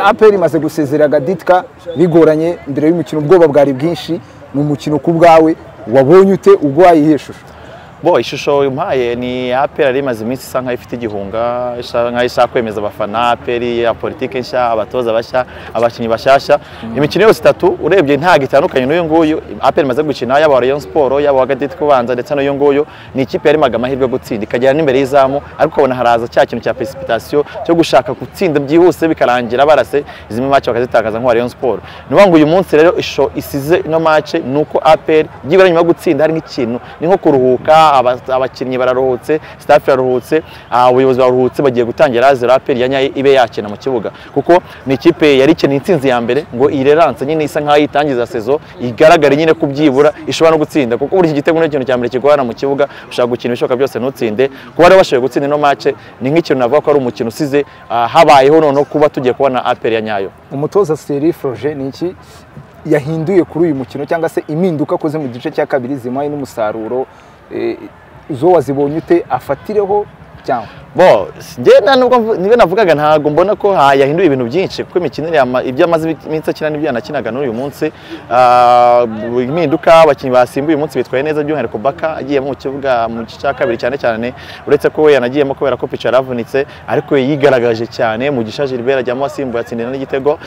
aperi imaze gusezera gaditka bigoranye mbere y'umukino ubwoba bwari bwinshi ni umukino ku bwawe wabonye ute ubwo wayihe shusho bo ishusho umpaye ni aperi yari imaze iminsi isa nkaho ifite igihunga nkaho ishaka kwemeza abafana aperi ya politiki nshya abatoza bashya abakinnyi bashyashya imikino yose itatu urebye ntabwo itandukanye n'uyu nguyu aperi imaze gukina yaba rayon siporo yaba wagaditi kubanza ndetse n'uyu nguyu ni ikipe yari imaga amahirwe yo gutsinda ikagera n'imbere y'izamu ariko ukabona haraza cya kintu cya pesipitasiyo cyo gushaka gutsinda byihuse bikarangira barase izi mace bakazitakaza nka rayon siporo ni ngo uyu munsi rero ishusho isize ino mace ni uko aperi byibura nyuma yo gutsinda hari nk'ikintu ni nko kuruhuka abakinnyi bararuhutse staff iraruhutse abayobozi baruhutse bagiye gutangira zero aperi ya nyayo ibe yakina mu kibuga kuko ni ikipe yari ikeneye intsinzi ya mbere ngo ireranse nyine isa nk'aho yitangiza sezo igaragare nyine ko byibura ishobora no gutsinda kuko buri gitego ni ikintu cya mbere kigorana mu kibuga ushaka gukina ibishoboka byose ntutsinde kuba rero bashoboye gutsinda ino mace ni nk'ikintu navuga ko ari umukino usize habayeho noneho kuba tugiye kubona aperi ya nyayo umutoza seri froje ni iki yahinduye kuri uyu mukino cyangwa se impinduka akoze mu gice cya kabiri zimuhaye n'umusaruro izo wazibonye ute afatireho cyangwa bo njyenda nubwo niba navugaga ntabwo mbona ko yahinduye ibintu byinshi kuko imikinire ibyo amaze iminsi akina n'ibyo yanakinaga n'uyu munsi impinduka abakinnyi basimbuye uyu munsi bitwaye neza by'umwihariko baka agiyemo mu kibuga mu gice cya kabiri cyane cyane uretse ko we yanagiyemo kubera ko pica yaravunitse ariko yigaragaje cyane mu gisha gilbert ajyamo asimbuye atsindira n'igitego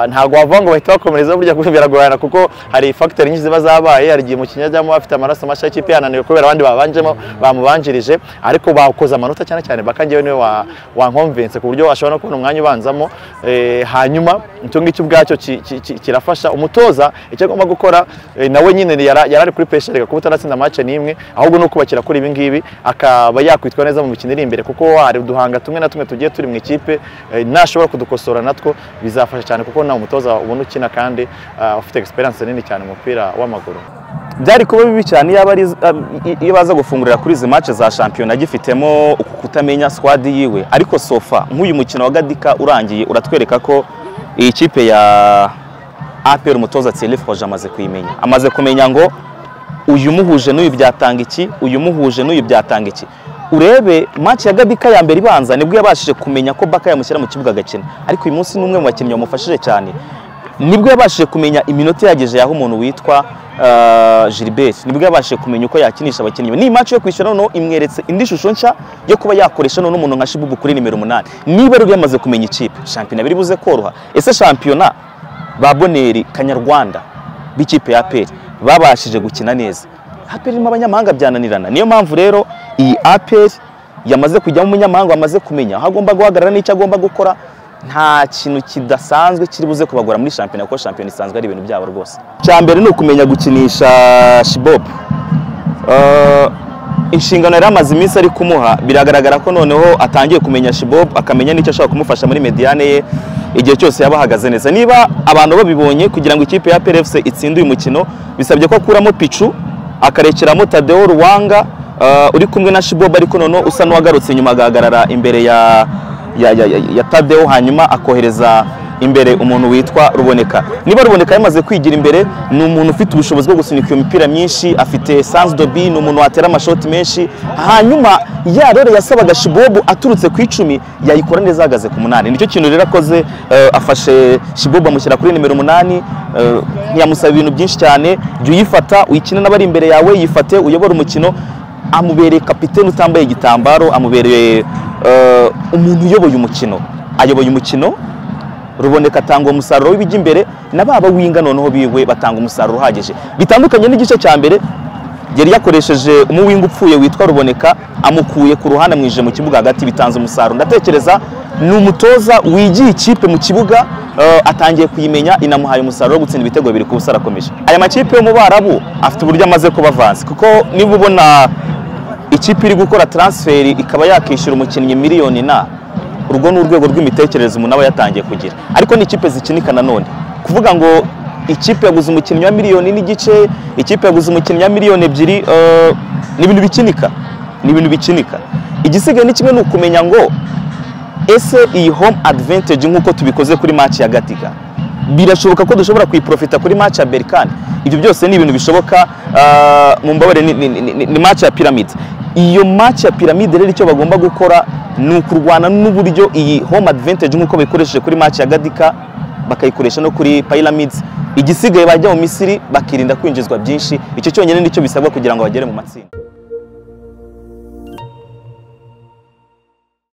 ntabwo wavuga ngo bahita bakomereza burya biragorana kuko hari fagiteri nyinshi ziba zabaye hari igihe umukinnyi ajyamo afite amaraso mashya y'ikipe yananiwe kubera abandi babanjemo bamubanjirije ariko bakoze amanota cyane cyane baka ngewe niwe wankonvense ku buryo ashobora no kubona umwanya ubanzamo hanyuma icyo ngicyo ubwacyo kirafasha umutoza icyo agomba gukora nawe nyine yari ari kuri pesheri kuba utanatsinda amace n'imwe ahubwo ni ukubakira kuri ibi ngibi akaba yakwitwa neza mu mikino iri imbere kuko hari uduhanga tumwe na tumwe tugiye turi mu ikipe nashobora kudukosora natwo bizafasha cyane kuko nawe umutoza ubona ukina kandi ufite egisperiyanse nini cyane mu mupira w'amaguru byari kuba bibi cyane iyo baza gufungurira kuri izi mace za shampiyona agifitemo kutamenya squad yiwe ariko sofa nk'uyu mukino wa gadika urangiye uratwereka ko iyi kipe ya APR umutoza Thierry Froge amaze kuyimenya amaze kumenya ngo uyu muhuje n'uyu byatanga iki uyu muhuje n'uyu byatanga iki urebe match ya gadika ya mbere ibanza nibwo yabashije kumenya ko baka yamushyira mu kibuga agakina ariko uyu munsi n'umwe mu bakinnyi bamufashije cyane nibwo yabashije kumenya iminota yageje yaho umuntu witwa Gilbert nibwo yabashije kumenya uko yakinisha abakinnyi ni imaci yo kwishyura noneho imweretse indi shusho nshya yo kuba yakoresha noneho umuntu nka shibubu kuri nimero umunani niba rero yamaze kumenya ikipe shampiyona biri buze koroha ese shampiyona ba boneri kanyarwanda b'ikipe ya aperi babashije gukina neza aperi irimo abanyamahanga byananirana niyo mpamvu rero iyi aperi yamaze kujyamo umunyamahanga wamaze kumenya aho agomba guhagarara n'icyo agomba gukora nta kintu kidasanzwe kiri buze kubagora muri shampiyona kuko shampiyona isanzwe ari ibintu byabo rwose icya mbere ni ukumenya gukinisha shibobu inshingano yari amaze iminsi ari kumuha biragaragara ko noneho atangiye kumenya shibobu akamenya n'icyo ashobora kumufasha muri mediyane ye igihe cyose yaba ahagaze neza niba abantu babibonye kugira ngo ikipe ya plfc itsinde uyu mukino bisabye ko akuramo picu akarekeramo tadeo ruwanga uri kumwe na shibobu ariko noneho usa n'uwagarutse nyuma agahagarara imbere ya ya tadewo hanyuma akohereza imbere umuntu witwa ruboneka niba ruboneka yamaze kwigira imbere ni umuntu ufite ubushobozi bwo gusunika iyo mipira myinshi afite sansi dobi ni umuntu watera amashoti menshi hanyuma ya rero yasabaga shibobu aturutse ku icumi yayikora neza ahagaze ku munani nicyo kintu rero akoze afashe shibobu amushyira kuri nimero umunani ntiyamusaba ibintu byinshi cyane jya uyifata uyikine n'abari imbere yawe yifate uyobore umukino amubereye kapitene utambaye igitambaro amubereye umuntu uyoboye umukino ayoboye umukino ruboneka atanga umusaruro w'ibijya imbere na baba winga noneho biwe batanga umusaruro uhagije bitandukanye n'igice cya mbere yari yakoresheje umuwinga upfuye witwa ruboneka amukuye ku ruhande amwinjije mu kibuga hagati bitanze umusaruro ndatekereza ni umutoza wigiye ikipe mu kibuga atangiye kuyimenya inamuhaye umusaruro wo gutsinda ibitego bibiri ku busa arakomeje aya makipe yo mu barabu afite uburyo amaze kuba avansi kuko niba ubona ikipe iri gukora taransiferi ikaba yakishyura umukinnyi miliyoni na urwo ni urwego rw'imitekerereze umuntu aba yatangiye kugira ariko ni ikipe zikinika nanone kuvuga ngo ikipe yaguze umukinnyi wa miliyoni n'igice ikipe yaguze umukinnyi wa miliyoni ebyiri ni ibintu bikinika ni ibintu bikinika igisigaye ni kimwe ni ukumenya ngo ese iyi home advantage nk'uko tubikoze kuri maci ya gatiga birashoboka ko dushobora kuyiprofita kuri maci ya berikani ibyo byose ni ibintu bishoboka mu mbabare ni maci ya piramide iyo match ya piramide rero icyo bagomba gukora ni ukurwana n'uburyo iyi home advantage nk'uko bayikoresheje kuri match ya gadika bakayikoresha no kuri pyramids igisigaye bajya mu misiri bakirinda kwinjizwa byinshi icyo cyonyine nicyo bisabwa kugira ngo bagere mu matsinda